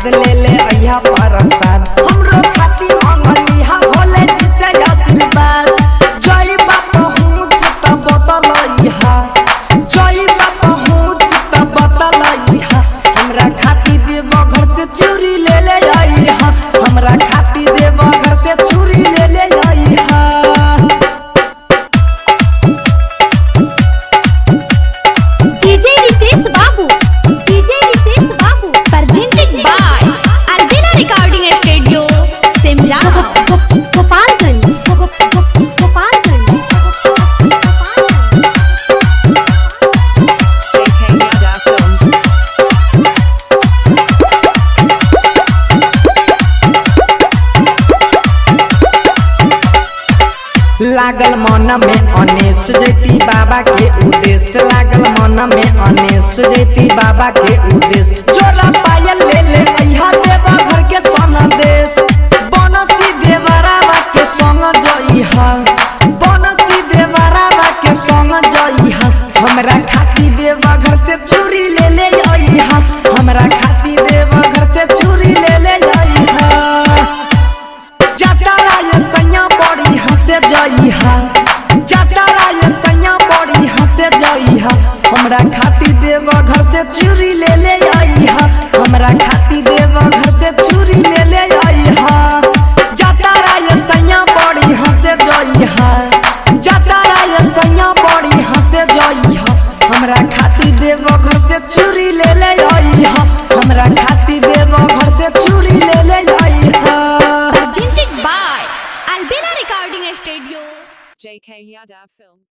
आशीर्वाद ले ले अइहा परसाद हमरो खाती मंगली हा भोले जी से आशीर्वाद जय बाबा हूँ चिता बतलइहा जय बाबा हूँ चिता बतलइहा हमरा खाती देव घर से चूड़ी ले ले अइहा हमरा खाती देव घर से चूड़ी ले ले अइहा डीजे रितेश बाबू डीजे रितेश बाबू presented by Albina Recording Studio Simla Gopalganj Gopalganj JK Yada Films. लागल मन में अनेस जैती बाबा के उद्देश्य लागल मन में अनेस जैती बाबा के उद्देश्य जोरा पायल ले ले अइहा देवा घर के सनदेश बनसी देवरावा के संग जइहा बनसी देवरावा के संग जइहा हमरा खाती देवा घर से चूड़ी ले ले अइहा हमरा खाती देवा घर से चूड़ी ले ले अइहा जटारा ये सैया बड़ी हंसे जइहा जटारा ये सैया बड़ी हंसे जइहा हमरा खाती देव घर से चूड़ी ले ले अइहा हमरा खाती देव घर से चूड़ी ले ले अइहा जटारा ये सैया बड़ी हंसे जइहा जटारा ये सैया बड़ी हंसे जइहा हमरा खाती देव घर से चूड़ी ले ले अइहा हमरा खाती देव घर से चूड़ी ले ले अइहा presented by Albina Recording Studio JK Yada Films.